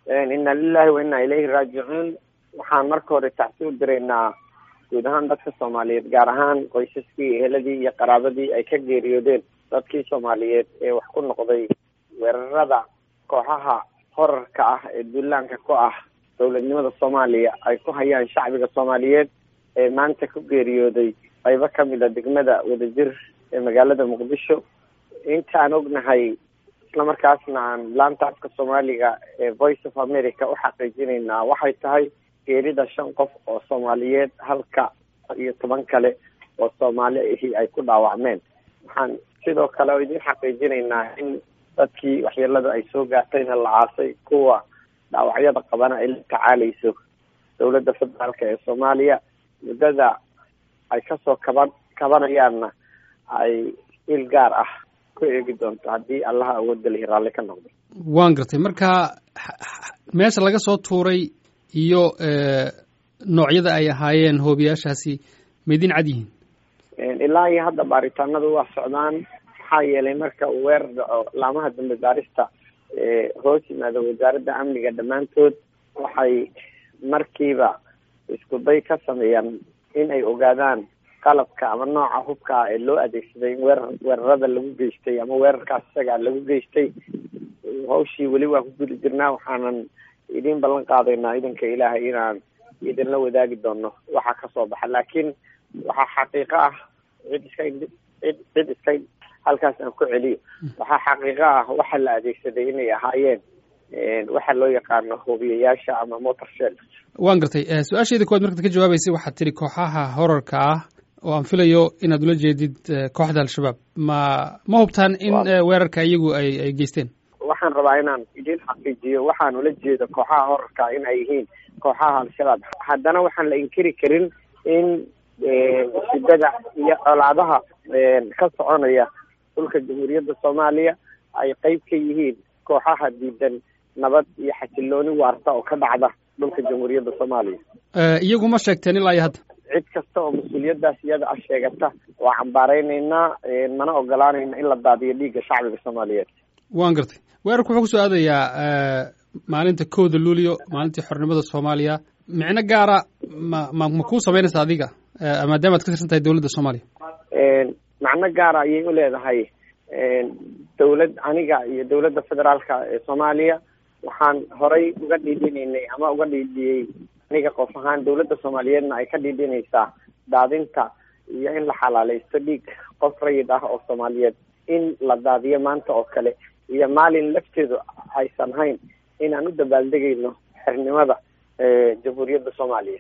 inna lilahi wa inna ilayhi raajicuun waxaan marka hore tacsi u diraynaa guud ahaan dadka soomaaliyeed gaar ahaan qoysaskii eheladii iyo qaraabadii ay ka geeriyoodeen dadkii soomaaliyeed ee wax ku noqday weerarada kooxaha horarka ah ee duulaanka ku ah dowladnimada soomaaliya ay ku hayaan shacbiga soomaaliyeed ee maanta ku geeriyooday qaybo kamid a degmada wadajir ee magaalada muqdisho intaan ognahay islamarkaasna aan laanta afka soomaaliga ee voice of america u xaqiijinaynaa waxay tahay geerida shan qof oo soomaaliyeed halka iyo toban kale oo soomaali ahi ay ku dhaawacmeen waxaan sidoo kale oo idin xaqiijinaynaa in dadkii waxyeelada ay soo gaartayna la caasay kuwa dhaawacyada qabana ay la tacaaleyso dowladda federaalka ee soomaaliya muddada ay kasoo kaban kabanayaanna ay il gaar ah ku eegi doonto haddii allaha awoodda lihi raalli ka noqdo waan gartay marka meesha laga soo tuuray iyo noocyada ay ahaayeen hoobiyaashaasi maydin cad yihiin ilaa iyo hadda baaritaanadu waa socdaan maxaa yeelay marka uu weerar dhaco laamaha dambe baarista hoos yimaado wasaaradda amniga dhammaantood waxay markiiba isku day ka sameeyaan in ay ogaadaan qalabka ama nooca hubka ah ee loo adeegsaday in weerar weerarada lagu geystay ama weerarkaas isaga lagu geystay hawshii weli waa ku gudi jirnaa waxaanan idin ballan qaadaynaa idanka ilaahay inaan idinla wadaagi doono waxa kasoo baxa laakiin waxaa xaqiiqo ah cid iska cid cid iska halkaas aan ku celiyo waxaa xaqiiqo ah waxa la adeegsaday inay ahaayeen waxa loo yaqaano hubiyayaasha ama motor shell waan gartay su-aashayda kowaad markaad ka jawaabeysay waxaad tidhi kooxaha horarka ah oo aan filayo inaad ula jeedid kooxda al-shabaab ma ma hubtaan in weerarka iyagu ay ay geysteen waxaan rabaa inaan idin xaqiijiyo waxaan ula jeedo kooxaha horarka in ay yihiin kooxaha al-shabaab haddana waxaan la inkiri karin in shidada iyo colaadaha ka soconaya dhulka jamhuuriyadda soomaaliya ay qeyb ka yihiin kooxaha diidan nabad iyo xasilooni waarta oo ka dhacda dhulka jamhuuriyadda soomaaliya iyagu ma sheegteen ilaa iyo hadda cid kasta oo mas-uuliyaddaas iyada ah sheegata waa cambaareynayna mana ogolaanayna in la daadiyo dhiigga shacbiga soomaaliyeed waan gartay weerarku wuxuu kusoo aadayaa maalinta kowda luulyo maalintii xornimada soomaaliya micno gaara ma ma ma kuu samaynaysa adiga maadaama ad ka tirsan tahay dowladda soomaaliya macno gaara ayay u leedahay dowlad aniga iyo dowladda federaalka ee soomaaliya waxaan horay uga dhiidhinaynay ama uga dhiidhiyey aniga qof ahaan dowladda soomaaliyeedna ay ka dhiidhinaysaa daadinta iyo in la xalaaleysto dhiig qof rayid ah oo soomaaliyeed in la daadiyo maanta oo kale iyo maalin lafteedu aysan hayn inaan u dabaaldegayno xernimada jamhuuriyadda soomaaliya